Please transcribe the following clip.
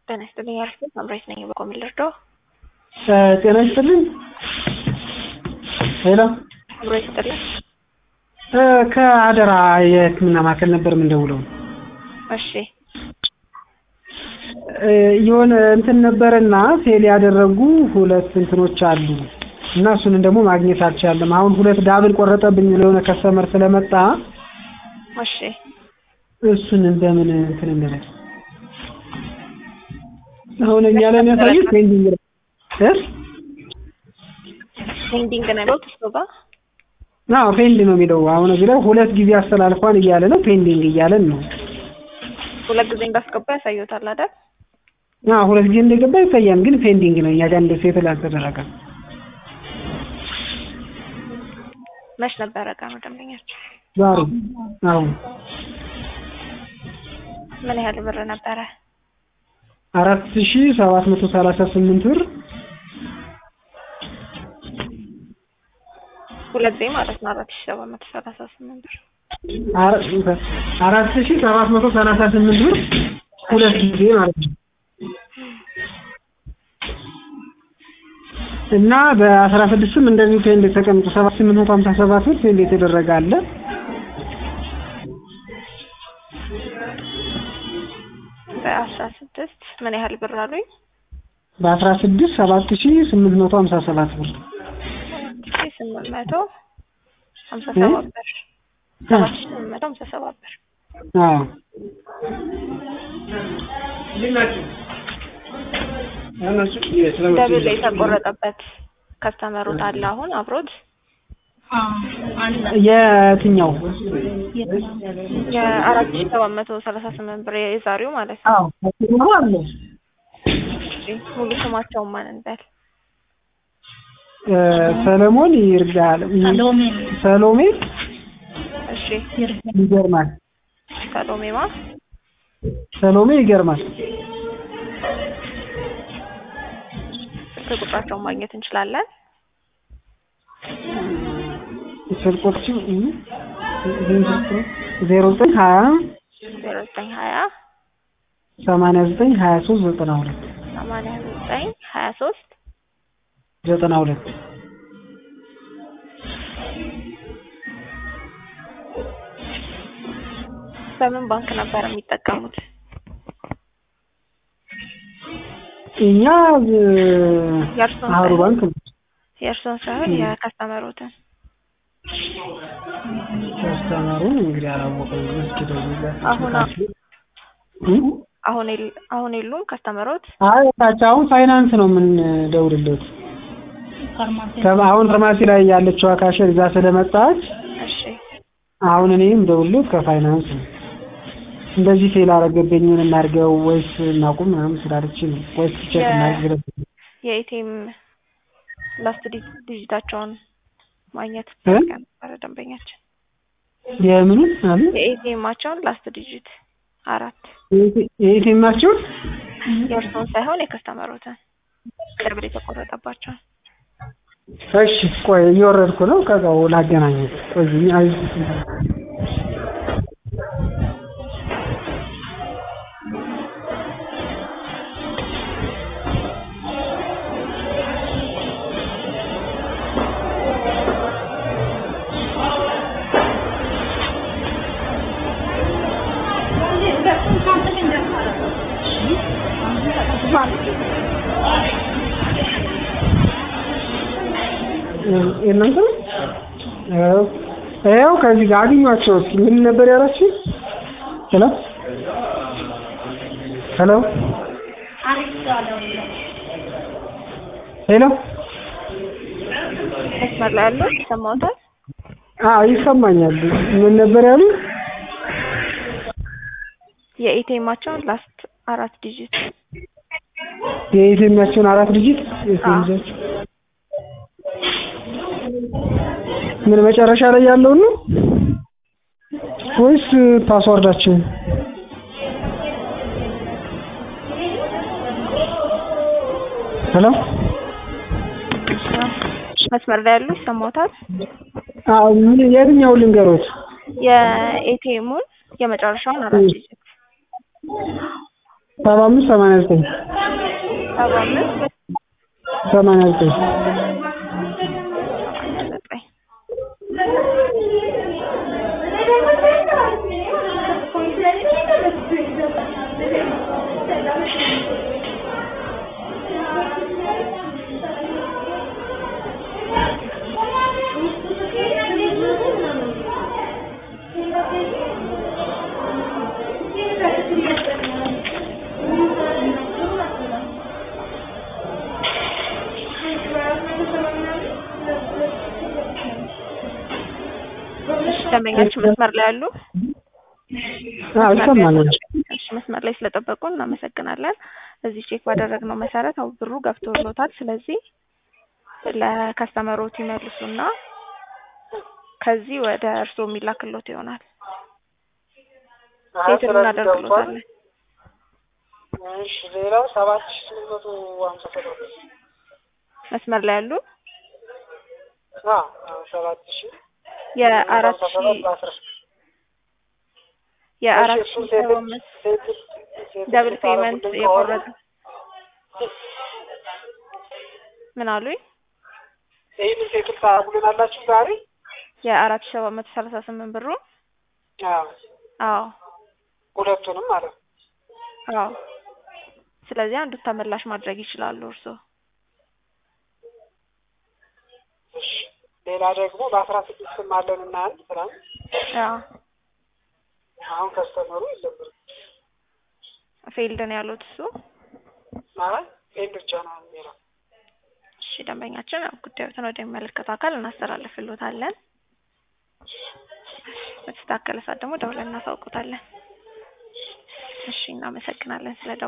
ጤና ይስጥልኝ ያልኩት መምሬት ነኝ። በቆም ልርዳው? ጤና ይስጥልኝ። ሄሎ መምሬት ይስጥልኝ። ከአደራ የሕክምና ማዕከል ነበር የምንደውለው። እሺ የሆነ እንትን ነበረና ፌል ያደረጉ ሁለት እንትኖች አሉ እና እሱንን ደግሞ ማግኘት አልቻለም። አሁን ሁለት ዳብል ቆረጠብኝ የሆነ ከስተመር ስለመጣ እሺ እሱን እንደምን እንትን እንበል። አሁን እኛ ላይ የሚያሳዩት ፔንዲንግ ነው እ ፔንዲንግ ነው ያለው እሱ ጋር አዎ ፔንድ ነው የሚለው። አሁን እዚህ ላይ ሁለት ጊዜ አስተላልፏን እያለ ነው ፔንዲንግ እያለን ነው። ሁለት ጊዜ እንዳስገባ ያሳዩታል አይደል? አዎ ሁለት ጊዜ እንደገባ ይታያል፣ ግን ፔንዲንግ ነው። እኛ ጋር እንደ ሴትል አልተደረገም። መች ነበረ ቀኑ ደንበኛቸው? ዛሬ አሁን ምን ያህል ብር ነበረ? አራት ሺህ ሰባት መቶ ሰላሳ ስምንት ብር ሁለት ጊዜ ማለት ነው። አራት ሺህ ሰባት መቶ ሰላሳ ስምንት ብር አራት ሺህ ሰባት መቶ ሰላሳ ስምንት ብር ሁለት ጊዜ ማለት ነው። እና በአስራ ስድስትም እንደዚሁ ፔንድ ተቀምጦ ሰባት ስምንት መቶ ሀምሳ ሰባት ብር ፔንድ የተደረገ አለ። በአስራ ስድስት ምን ያህል ብር አሉኝ? በአስራ ስድስት ሰባት ሺህ ስምንት መቶ ሀምሳ ሰባት ብር ሺህ ስምንት መቶ ሀምሳ ሰባት ብር ሰባት ሺህ ስምንት መቶ ሀምሳ ሰባት ብር አዎ ደብል የተቆረጠበት ከስተመሩት አለ አሁን አብሮት የትኛው የአራት ሺህ ሰባት መቶ ሰላሳ ስምንት ብር የዛሬው ማለት ነው። አዎ አለ እሺ ሙሉ ስማቸውን ማን እንበል? ሰለሞን ይርጋል ሰሎሜ እሺ ይገርማል ሰሎሜማ ሰሎሜ ይገርማል ስልክ ቁጥራቸውን ማግኘት እንችላለን? ስልኮችም ዜሮ ዘጠኝ ሀያ ዜሮ ዘጠኝ ሀያ ሰማንያ ዘጠኝ ሀያ ሶስት ዘጠና ሁለት ሰማንያ ዘጠኝ ሀያ ሶስት ዘጠና ሁለት በምን ባንክ ነበር የሚጠቀሙት? እኛ የእርስዎን አህሩ ሳይሆን- ባንክ ነው። የእርስዎን ሳይሆን የከስተመሩትን ከስተመሩን እንግዲህ አላወቀም። እስኪ ደውልለት። አሁን እ? አሁን የል- አሁን የሉም ከስተመሮት? አይ ታች አሁን ፋይናንስ ነው የምንደውልለት። ከ- አሁን ፋርማሲ ላይ ያለችው ካሸር እዛ ስለመጣች እሺ አሁን እኔም ደውልለት ከፋይናንስ ነው። እንደዚህ ፌል አረገብኝ ምን እናድርገው ወይስ እናቁም ምናምን ስላለች ነው ወይስ ቼክ የ- እናድርግ ብለን የኤቲኤም ላስት ዲ- ዲጂታቸውን ማግኘት እ? ፈልገን ነበረ ደንበኛችን። የምኑን አሉ የኤቲኤማቸውን ላስት ዲጂት አራት የኢቲኤማቸውን የእርስዎን ሳይሆን የከስተመሩትን ቅርብ የተቆረጠባቸውን እሺ ቆይ እየወረድኩ ነው። ከዛው ላገናኘት ቆይ አይ የእናንተ ነው? አዎ። ይኸው ከዚህ ጋር አግኟቸው እስኪ ምን ነበር ያላችሁ? ሄሎ ሄሎ ሄሎ መስመር ላይ ያሉት ይሰማዎታል? አዎ ይሰማኛል። ምን ነበር ያሉ? የኤቲኤማቸውን ላስት አራት ዲጂት የኢትዮጵያቸውን አራት ዲጂት የኢትዮጵያቸው ምን መጨረሻ ላይ ያለውን ነው ወይስ ፓስዋርዳችን? ሄሎ መስመር ላይ ያሉ ይሰማዎታል? አዎ ምን የትኛውን ልንገሮት? የኤቲኤሙን የመጨረሻውን አራት ዲጂት ሰባ አምስት ሰማንያ ዘጠኝ ሰባ አምስት ሰማንያ ዘጠኝ ሰማንያ ዘጠኝ እሺ ደንበኛችን መስመር ላይ አሉ? አዎ ይሰማኛል። እሺ መስመር ላይ ስለጠበቁ እናመሰግናለን። እዚህ ቼክ ባደረግነው መሰረት አው ብሩ ገብቶሎታል። ስለዚህ ለከስተመሮት ይመልሱና ከዚህ ወደ እርስዎ የሚላክሎት ይሆናል። ሴትል እናደርግሎታለን። እሺ ሌላው ሰባት ሺህ ስምንት መቶ ሀምሳ ሰባት መስመር ላይ ያሉ አዎ ሰባት ሺህ የአራት ሺህ በአስራ የአራት እሺ፣ ሺህ እሱን ሰባ አምስት ሴትል- ሴትል ደብል ስታደርጉልኝ ፔመንት ከሆነ የቆረጠ ምን አሉኝ? ይህንን ሴትል ታደርጉልናላችሁ ዛሬ? የአራት ሺህ ሰባት መቶ ሰላሳ ስምንት ብሩ አዎ አዎ ሁለቱንም ማለት ነው። አዎ። ስለዚህ አንዱ ተመላሽ ማድረግ ይችላሉ እርስዎ። እሺ ሌላ ደግሞ በአስራ ስድስትም አለን እና አንድ ትናንት አዎ አሁን ከስተመሩ የለብንም ፌልድ ነው ያሉት እሱ። ማለት ይህን ብቻ ነው የሚለው እሺ ደንበኛችን ያው ጉዳዩትን ወደሚመለከተው አካል እናስተላልፍሎታለን። በተስተካከለ ሰዓት ደግሞ ደውለን እናሳውቆታለን። እሺ እናመሰግናለን ስለ